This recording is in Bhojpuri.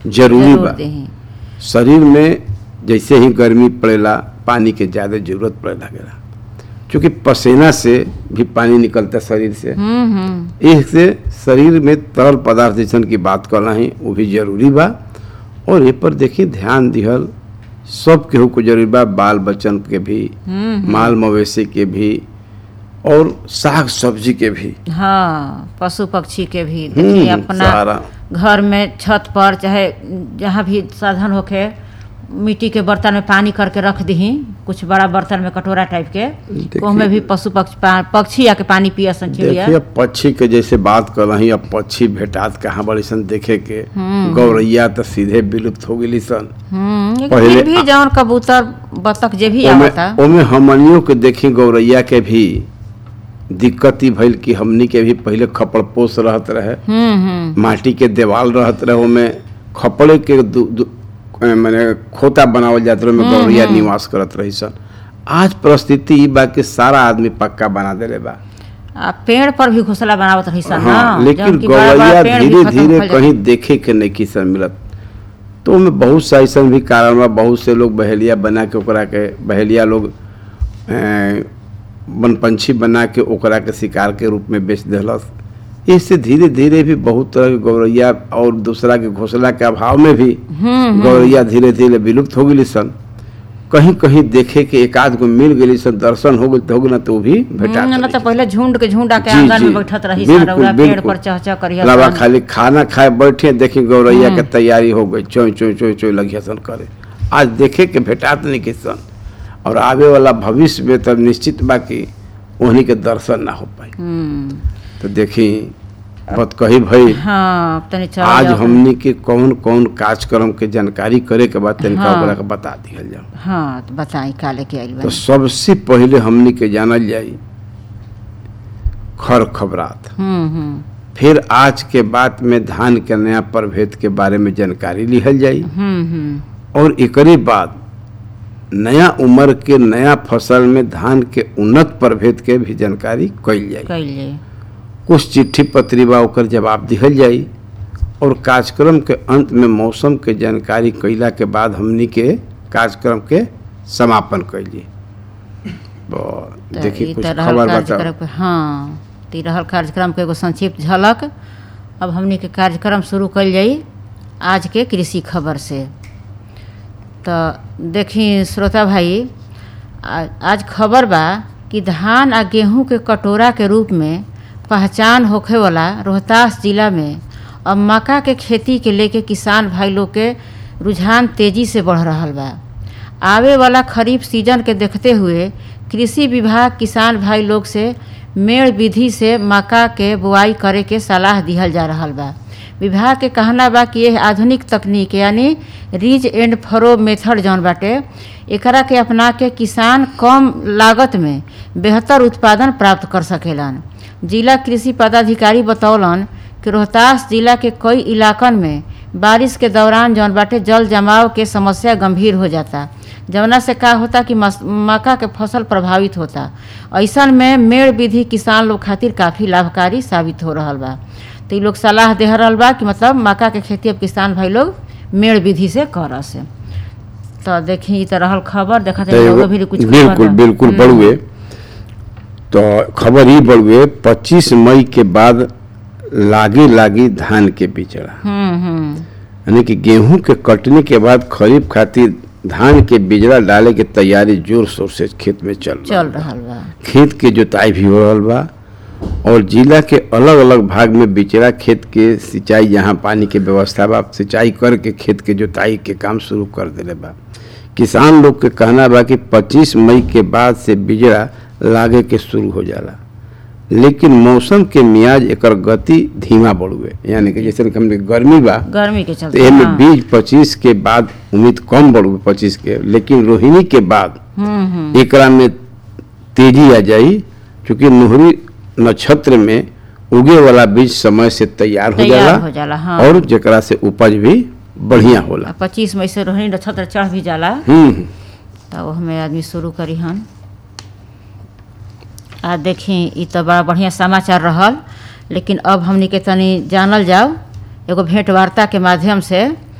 जरूरी जरूर बा देही शरीर में जैसे ही गर्मी पड़ेला पानी के ज़्यादा जरूरत पड़े लगेला क्योंकि पसीना से भी पानी निकलता है शरीर से हम्म हम्म इससे शरीर में तरल पदार्थ जैसन की बात कर रही वो भी जरूरी बा और ये पर देखिए ध्यान दिहल सब केहू को जरूरी बा बाल बच्चन के भी माल मवेशी के भी और साग सब्जी के भी हाँ पशु पक्षी के भी हम्म, देखिए अपना सारा घर में छत पर चाहे जहाँ भी साधन होके मिट्टी के बर्तन में पानी करके रख दही कुछ बड़ा बर्तन में कटोरा टाइप के देखिए- ओमे भी पशु पक्षी पा- पक्षी आके पानी पिया सन चिड़िया देखिए पक्षी के जैसे बात कर रही अब पक्षी भेटात कहाँ बड़ी सन देखे के गौरैया तो सीधे विलुप्त हो गई सन हम्म लेकिन पहिले- फिर भी जौन कबूतर बतख जे भी ओमे आवता ओमे हमनियों के देखी गौरैया के भी दिक्कत ही भइल कि हमनी के भी पहले खपड़ पोस रहत रहे हम्म हम्म माटी के देवाल रहत रहे ओमे खपड़े के दु, दु, अ, माने खोता बनावल जात रहे ओमे गौरैया निवास करत रही सन आज परिस्थिति ई बा कि सारा आदमी पक्का बना देले बा आ पेड़ पर भी घोसला बनावत रही सन हाँ ना, लेकिन जौन कि बड़ा बड़ा गौरैया पेड़ भी धीरे खत्म धीरे भइल कहीं देखे के नहीं किसन मिलत तो ओमे बहुत सा ऐसा भी कारण बा बहुत से लोग बहेलिया बना के ओकरा के बहेलिया लोग अ, वन पंछी बना के ओकरा के शिकार के रूप में बेच देलस इससे धीरे धीरे भी बहुत तरह के गौरैया और दूसरा के घोसला के अभाव में भी गौरैया धीरे धीरे विलुप्त हो गई सन कहीं कहीं देखे के एक आध गो मिल गई सन दर्शन हो गई तो हो गई ना तो वो भी भेटा हम्म, ना तो पहले झुंड के झुंड आके जी, आंगन जी। में बैठत रही सन बिल्कुल, रउरा पेड़ बिल्कुल। पर चह चह करिया लावा सन। खाली खाना खाए बैठे देखी गौरैया के तैयारी हो गई चोई चोई चोई चोई लगी सन करे आज देखे के भेटात नहीं के सन और आवे वाला भविष्य में तब निश्चित बा कि उन्हीं के दर्शन ना हो पाई हम्म, तो देखी बत कही भाई हाँ तनी चल आज जाओ। हमनी के कौन कौन कार्यक्रम के जानकारी करे के बाद तनिका हाँ। ओकरा के बता दिहल जाओ हाँ तो बताई का लेके आइल तो बा सबसे पहले हमनी के जानल जाई खर खबरात हम्म हम्म फिर आज के बाद में धान के नया प्रभेद के बारे में जानकारी लिहल जाई हम्म हम्म और एकरे बाद नया उम्र के नया फसल में धान के उन्नत प्रभेद के भी जानकारी कइल जाई कैले कुछ चिट्ठी पत्री बा ओकर जवाब दिहल जाई और कार्यक्रम के अंत में मौसम के जानकारी कइला के बाद हमनी के कार्यक्रम के समापन कैली तो देखिए ई कुछ तो रहल खबर बताओ कार्यक्रम के हाँ तो ई रहल कार्यक्रम के एगो संक्षिप्त झलक अब हमनी के कार्यक्रम शुरू कइल जाई आज के कृषि खबर से तो देखी श्रोता भाई आ- आज खबर बा कि धान आ गेहूं के कटोरा के रूप में पहचान होखे वाला रोहतास जिला में अब मक्का के खेती के लेके किसान भाई लोग के रुझान तेजी से बढ़ रहल बा आवे वाला खरीफ सीजन के देखते हुए कृषि विभाग किसान भाई लोग से मेड़ विधि से मक्का के बुआई करे के सलाह दिहल जा रहल बा विभाग के कहना बा कि यह आधुनिक तकनीक यानी रीज एंड फरो मेथड जौन बाटे एकरा के अपना के किसान कम लागत में बेहतर उत्पादन प्राप्त कर सकेलन जिला कृषि पदाधिकारी बतौलन कि रोहतास जिला के कई इलाकन में बारिश के दौरान जौन बाटे जल जमाव के समस्या गंभीर हो जाता जवना से का होता कि मस- मक्का के फसल प्रभावित होता ऐसन में मेड़ विधि किसान लोग खातिर काफ़ी लाभकारी साबित हो रहल बा तो इ लोग सलाह दे रहल बा कि मतलब मक्का के खेती अब किसान भाई लोग मेड़ विधि से कर से तो देखी ई तो रहल खबर देखा तो एगो- भी कुछ खबर बिल्कुल बा। बिल्कुल हम्म, बड़ुए तो खबर ही बड़ुए 25 मई के बाद लागी लागी धान के बिचड़ा हम्म हम्म यानी कि गेहूं के कटने के बाद खरीफ खातिर धान के बिजड़ा डाले के तैयारी जोर शोर से खेत में चल रहा चल रहल बा खेत के जोताई भी हो रहल बा और जिला के अलग अलग भाग में बिचड़ा खेत के सिंचाई जहाँ पानी के व्यवस्था बा सिंचाई करके खेत के जोताई के काम शुरू कर देले बा किसान लोग के कहना बा कि 25 मई के बाद से बिजड़ा लागे के शुरू हो जाला लेकिन मौसम के मियाज एकर गति धीमा बढ़ुए यानी कि जैसे कि हमने गर्मी बा गर्मी के तो चलते एमे हाँ। बीज पच्चीस के बाद उम्मीद कम बढ़ुए पच्चीस के लेकिन रोहिणी के बाद हम्म हम्म एकरा में तेजी आ जाई क्योंकि नोहरी नक्षत्र में उगे वाला बीज समय से तैयार हो तैयार जाला हो जाला, हाँ। और जेकरा से उपज भी बढ़िया होला पच्चीस मई से रोहिणी नक्षत्र चढ़ भी जाला हम्म तब हमें आदमी शुरू करी हन आ देखी ई तो बड़ा बढ़िया समाचार रहल लेकिन अब हमनी के तनी जानल जाओ एगो भेंट वार्ता के माध्यम से